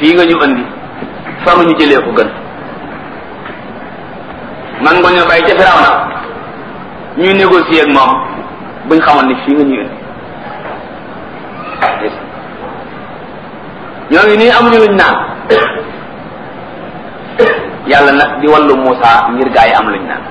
fii nga ñu andi fa nga ñu jëlee ko gën man nga ñoo bàyyi ca Firawna ñuy négocier ak moom buñ xamoon ni fii nga ñu indi ñoo ngi nii amuñu luñ naan yàlla nag di wallu Muusa ngir gaa yi am luñ naan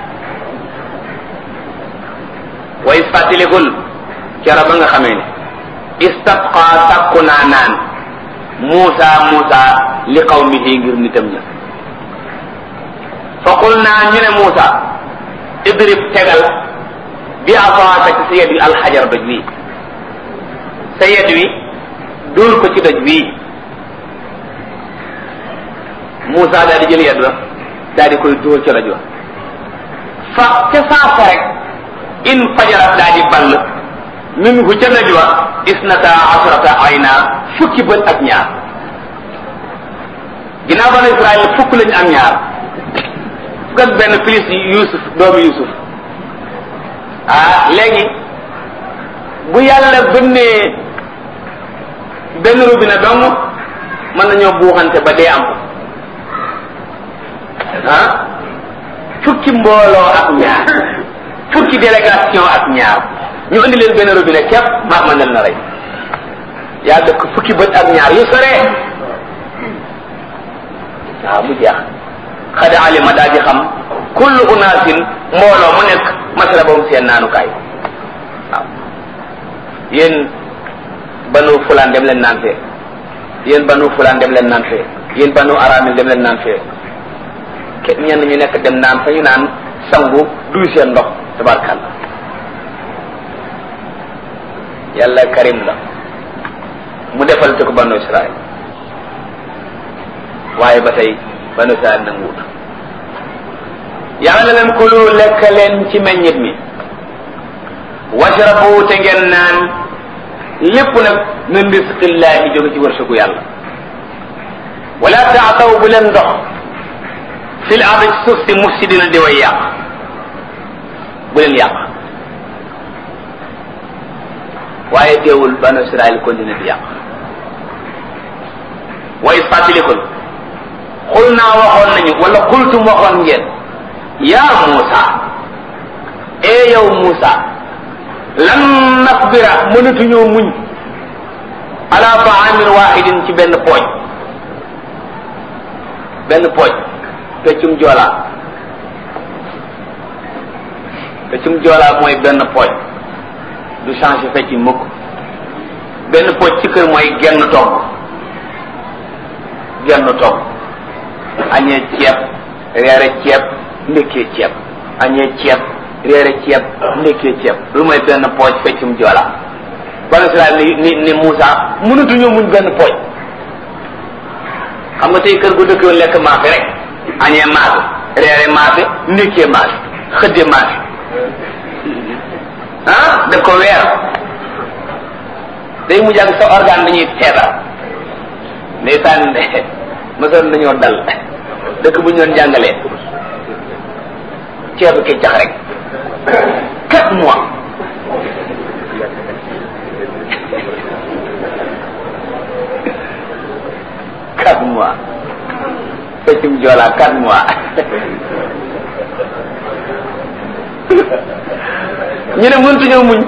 wa is fàttalikul kera ba nga xamee ne istasqa sàkku naa naan Muusa Muusa li qawmihi ngir nitam ña fa qul naa ñu ne Muusa idrib tegal bi asaaka ci sa yet wi alxajar doj wi sa yet wi dóor ko ci doj wi Muusa daal di jël yet wa daal di koy dóor ci doj wa fa ca saasa rek in fajarat daal di ball minhu ca doj wa isnata asrata ayna fukki bët ak ñaar ginnaaw banu Israël fukk lañu am ñaar fukk ak benn plus Yuusuf doomu Yuusuf ah léegi bu yàlla bënnee benn robinet dong mën nañoo buuxante ba dee am ah fukki mbooloo ak ñaar fukki délégation ak ñaar ñu indi leen benn robinet képp maa mën leen na rey yaa dëkk fukki bët ak ñaar yu sore waaw mu jeex xada alima daa di xam kullu unaasin mbooloo mu nekk masrabam seen naanukaay waaw yéen banu fulaan dem leen naan fee yéen banu fulaan dem leen naan fee yéen banu aramil dem leen naan fee ke ñenn ñu nekk dem naan fa ñu naan sangu duy seen ndox tabarkalla yàlla karim la mu defal te ko banu israel waaye ba tey banu israel nanguwut yàlla na leen kulu lekk leen ci meññit mi washrabu te ngeen naan lépp nag min risqillahi jóge ci wërsëgu yàlla wala taataw bu leen dox fil ardi ci suuf si mufsidina di way yàq bu leen yàq waaye teewul banu israel continue di yàq wa is fàttalikul xul naa waxoon nañu wala xultum waxoon ngeen yaa Muusa ee yow Muusa lan nasbira mënatuñoo muñ ala taamin waxidin ci benn pooj benn pooj peccum joolaa peccum joolaa mooy benn pooj du changé fecc mukk benn pooj ci kër mooy genn togg genn togg añee ceeb reere ceeb ndekkee ceeb añee ceeb réere ceeb ndekkee ceeb lu mooy benn pooj feccum joola banu Israel ni ni ni Moussa mënatuñoo muñ benn pooj xam nga tey kër gu dëkkoon lekk maafe rek añee maafe réere maafe ndekkee maafe xëdde maafe ah daf ko weer day mujj ak sa organe dañuy feebar ndeysaan mësoon nañoo dal dëkk bu ñu doon jàngalee ceebu keccax rek quatre mois quatre mois feccum joolaa quatre mois ñu ne mëntuñoo muñ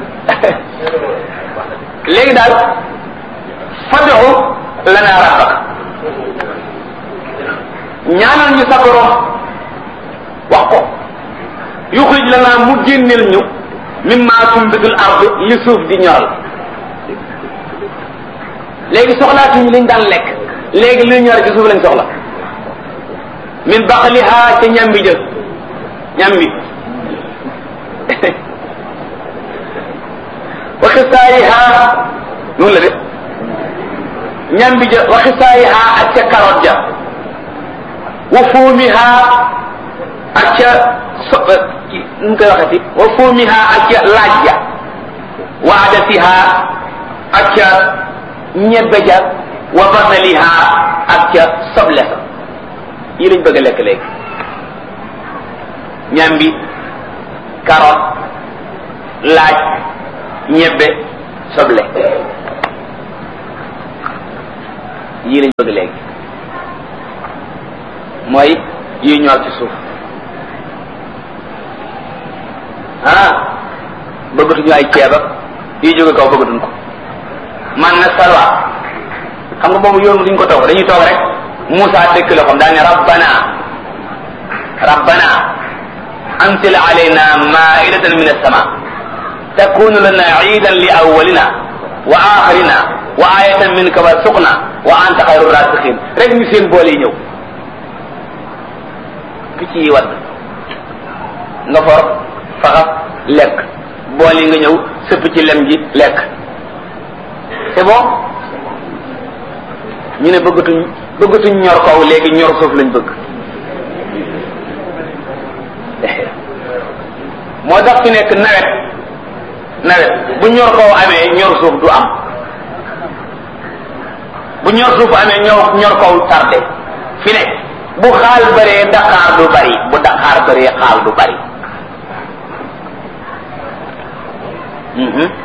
léegi daal fad'u lana rabbak ñaanal ñu sa borom wax ko yuxrij lana mu génneel ñu mimma tumbitul ard li suuf di ñoral léegi soxlaatuñu liñ daan lekk léegi li ñor ci suuf lañ soxla min baqliha ca ñambi jël ñambi wa xisaayiha noonu la de ñambi ja wa xisaayiha ak ca carotte ja wa fuumiha ak ca so nu koy waxati wa fuumiha ak ca laaj ja wa adatiha ak ca ñebbe ja wa basaliha ak ca soble sa yi lañ bëgg a lekk léegi ñambi carotte laaj ñebbe soble yii lañ bëgg léegi mooy yi ñor ci suuf ah bëggatuñu ay ceeb ak yi jóge kaw bëggatuñ ko man na salwa xam nga boobu yoon duñ ko toog dañuy toog rek Moussa dëkk la xam daal ne rabbana rabbana anzil alayna maidatan min as-sama takunu lana iidan li awwalina wa axirina wa ayatan minka warzuqna wa anta xayru rasiqin rek ñu seen boole yi ñëw picc yi wadd nga for faxas lekk bool yi nga ñëw sëpp ci lem ji lekk c'est bon ñu ne bëggatuñ bëggatuñ ñor kaw léegi ñor suuf lañ bëgg moo tax fi nekk nawet nawet bu ñor kaw amee ñor suuf du am bu ñor suuf amee ñor ñor kaw tardé fi ne bu xaal bëree daqaar du bari bu daqaar bëree xaal du bari